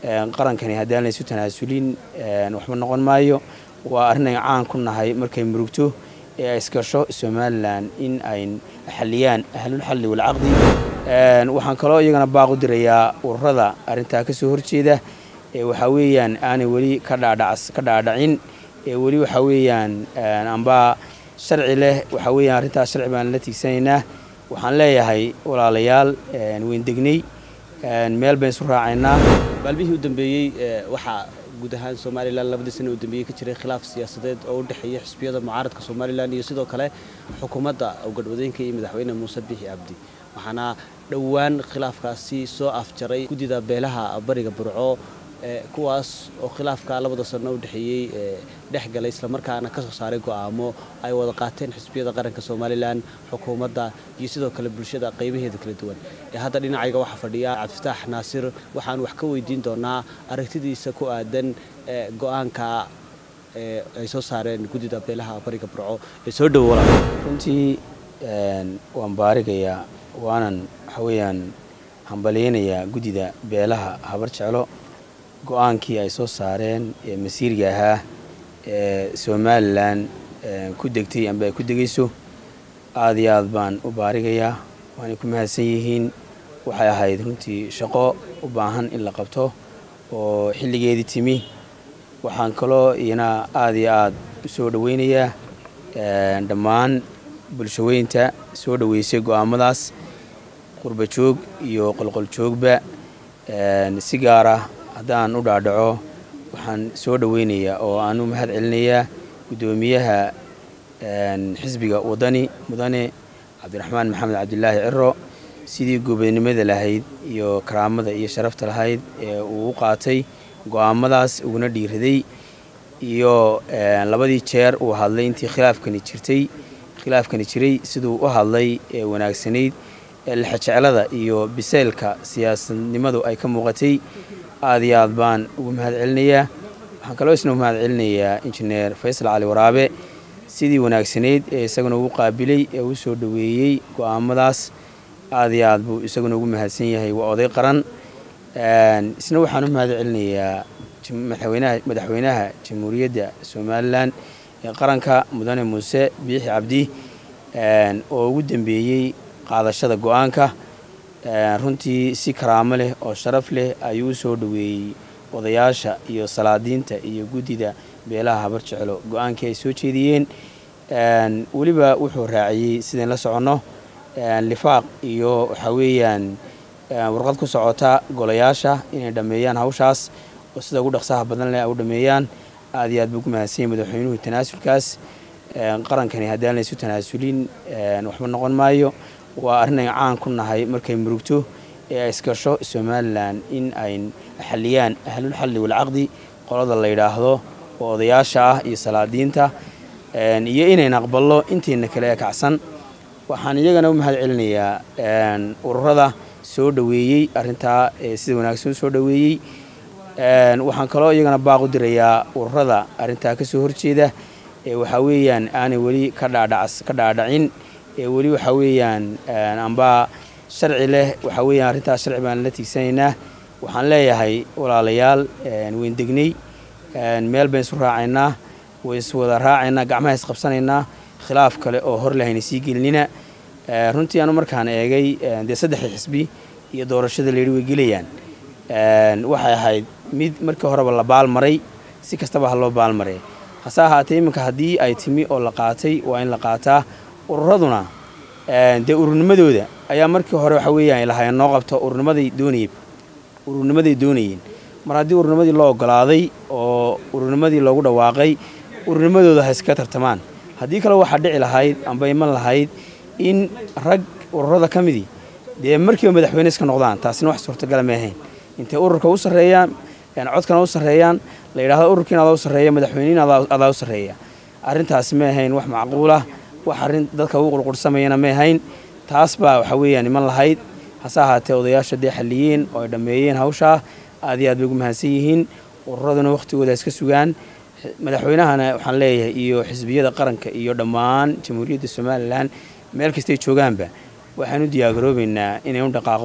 qarankani haddaan laysu tanaasulin waxba noqon maayo waa arrin ay caan ku nahay markay murugto ee ay iskasho somalilan in ay xaliyaan ahlulxalli walcaqdi waxaan kaloo iyagana baaq u dirayaa ururada arrintaa ka soo horjeeda ee waxaa weeyaan aanay weli ka dhaadhacin ee weli waxaa weeyaan amba sharci leh waxaa weeyaan arrintaas sharci baan la tiigsanaynaa waxaan leeyahay walaalayaal weyndegnay meel bayn isu raacaynaa maalmihii u dambeeyey waxaa guud ahaan somalilan labadii sana u dambeeyey ka jiray khilaaf siyaasadeed oo u dhexeeya xisbiyada mucaaradka somalilan iyo sidoo kale xukuumadda gadhwadeenka iyo madaxweyne muuse bixi cabdi waxaana dhowaan khilaafkaasi soo afjaray guddida beelaha bariga burco kuwaas oo khilaafka labada sano u dhexeeyey dhex galay islamarkaana ka soo saaray go'aamo ay wada qaateen xisbiyada qaranka somalilan xukuumadda iyo sidoo kale bulshada qaybaheeda kala duwan ee hadda dhinacayga waxaa fadhiya cabdifataax naasir waxaan wax ka weydiin doonaa aragtidiisa ku aadan go'aanka ay soo saareen guddida beelaha bariga burco ee soo dhowo runtii waan baarigayaa waanan waxaa weeyaan hambalyaynayaa guddida beelaha habar jeclo go-aankii ay soo saareen ee masiirga ahaa ee somalilan ku degtay amba ay ku degayso aada iyo aad baan u baarigayaa waanay ku mahadsan yihiin waxay ahayd runtii shaqo u baahan in la qabto oo xilligeedii timi waxaan kaloo iyana aada iyo aad u soo dhoweynayaa dhammaan bulshaweynta soo dhoweysay go-aamadaas qurba joog iyo qolqoljoogba si gaara haddaan u dhaadhaco waxaan soo dhoweynayaa oo aan u mahad celinayaa guddoomiyaha xisbiga wadani mudane cabdiraxmaan maxamed cabdilaahi ciro sidii goobadnimada lahayd iyo karaamada iyo sharafta lahayd ee uu u qaatay go-aamadaas uguna dhiiraday iyo labadii jeer uu hadlay intii khilaafkani jirtay khilaafkani jiray siduu u hadlay ee wanaagsanayd ee lexejeclada iyo biseylka siyaasadnimadu ay ka muuqatay aada iyo aad baan ugu mahad celinayaa waxaan kaloo isna u mahad celinayaa injineer faysal cali waraabe sidii wanaagsanayd ee isaguna ugu qaabilay ee u soo dhoweeyey go-aamadaas aada iyo aad buu isaguna ugu mahadsan yahay waa oday qaran isna waxaan u mahad celinayaa madaxweynaha madaxweynaha jamhuuriyadda somalilan ee qaranka mudane muuse biixi cabdi oo ugu dambeeyey qaadashada go-aanka runtii si karaamo leh oo sharaf leh ayuu u soo dhoweeyey odayaasha iyo salaadiinta iyo guddida beelaha habar jeclo go-aankii ay soo jeediyeen weliba wuxuu raaciyey sidayn la soconno lifaaq iyo waxaa weeyaan warqad ku socota golayaasha inay dhammeeyaan hawshaas oo sida ugu dhaqsaha badan leh ay u dhammeeyaan aada iyo aad buu ku mahadsanyay madaxweynuhu tanaasulkaas qarankani haddaan laysu tanaasulin waxba noqon maayo waa arrin ay caan ku nahay markay murugto ee ay iskasho somalilan in ay xaliyaan ahlulxalli walcaqdi qolada la yidhaahdo oo odayaasha ah iyo salaadiinta iyo inayn aqballo intayna kale ee kacsan waxaan iyagana u mahad celinayaa ururada soo dhoweeyey arrintaa sida wanaagsan u soo dhoweeyey waxaan kaloo iyagana baaq u dirayaa ururada arrintaa ka soo horjeeda ee waxaa weeyaan aanay weli ka dhaadhacin ee weli waxaa weeyaan amba sharci leh waxaa weeyaan arrintaas sharci baan la tiigsanaynaa waxaan leeyahay walaalayaal weyndegnay meel bayn isu raacaynaa way is wada raacaynaa gacmaha isqabsanaynaa khilaaf kale oo hor lahayna sii gelinina runtii anu markaan eegay dee saddexda xisbi iyo doorashada layidhi way gelayaan waxay ahayd mid markii horeba la baalmaray si kastaba ha loo baalmaray hase ahaatee iminka haddii ay timi oo la qaatay waa in la qaataa ururaduna dee ururnimadooda ayaa markii hore waxa weeyaan ay lahaayeen noo qabto ururnimaday doonayeen ururnimaday doonayeen mar haddii ururnimadii loo ogolaaday oo ururnimadii loogu dhawaaqay ururnimadooda ha iska tartamaan haddii kale waxaa dhici lahayd amba iman lahayd in rag ururada ka midii dee markiiba madaxweyne iska noqdaan taasina wax suurtagala ma ahayn intay ururka u sarreeyaan codkana u sarreeyaan la yidhahdo ururkiin adaa u sarreeya madaxweynein adaa u sarreeya arrintaasi ma ahayn wax macquulah wax arrin dadka ugu qurqursamayana ma ahayn taas baa waxa weeyaan iman lahayd hase ahaatee odayaasha dee xalliyeen oo ay dhammeeyeen hawshaa aad iyo aad bay ugu mahadsan yihiin ururaduna wakhtigooda iska sugaan madaxweynahana waxaan leeyahay iyo xisbiyada qaranka iyo dhammaan jamhuuriyadda somalilan meel kastay joogaanba waxaan u diyaargaroobaynaa inaynu dhaqaaqno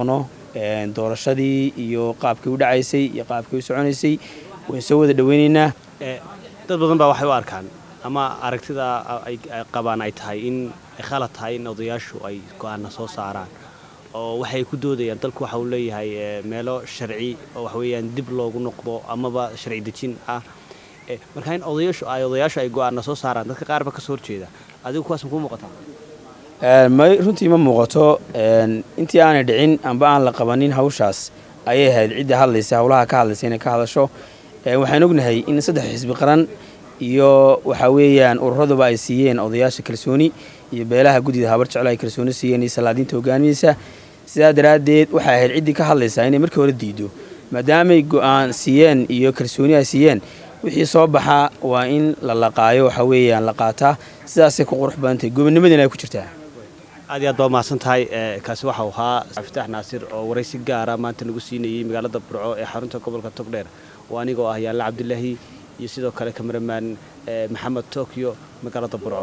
doorashadii iyo qaabkii u dhacaysay iyo qaabkii u soconaysay waan soo wada dhaweynaynaa dad badan baa waxay u arkaan ama aragtida ay qabaan ay tahay in khalad tahay in odayaashu ay go-aana soo saaraan oo waxay ku doodayaan dalku waxa uu leeyahay meelo sharci oo waxweeyaan dib loogu noqdo amaba sharci dejin ah marka in odayaashu ay odayaashu ay go-aana soo saaraan dadka qaarba ka soo horjeeda adigu kuwaas ma kuu muuqataa may runtii ma muuqato intii aanay dhicin amba aan la qabanin hawshaas ayay ahayd cidda hadlaysa howlaha ka hadlaysa inay ka hadasho waxaan ognahay in saddex xisbi qaran iyo waxaa weeyaan ururaduba ay siiyeen odayaasha kalsooni iyo beelaha guddida habar jeclo ay kalsooni siiyeen iyo salaadiinta hogaamiyeysa sidaa daraaddeed waxay ahayd ciddii ka hadlaysaa inay markii hore diido maadaamay go-aan siiyeen iyo kalsooni ay siiyeen wixii soo baxaa waa in la laqaayo waxaa weeyaan la qaataa sidaasay ku qurux badantahay gobonimadiina ay ku jirtaa aad iyo aad baa mahadsan tahay kaasi waxau ahaa faftaax naasir oo waraysi gaara maanta lagu siinayey magaalada burco ee xarunta gobolka togdheer oo anigoo ah yaalla cabdilaahi iyo sidoo kale kamaramaan maxamed tokyo magaalada burco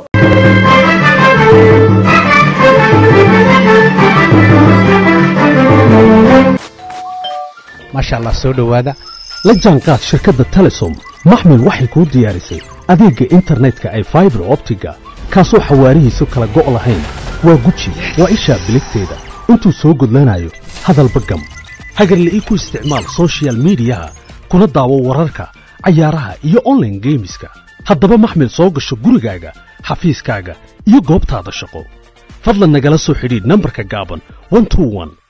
maasha allah soo dhowaada la jaanqaad shirkadda telesom maxmil waxay kuu diyaarisay adeegga internetka ay faibar optiga kaasoo xawaarihiisu kala go' lahayn waa guji waa ishaa biligteeda intuu soo gudlanayo hadalba gam hagarle ii ku isticmaal sochial midiyaha kuna daawo wararka cayaaraha iyo onlaine geemiska haddaba maxmil soo gasho gurigaaga xafiiskaaga iyo goobtaada shaqo fadlan nagala soo xidhiidh nambarka gaaban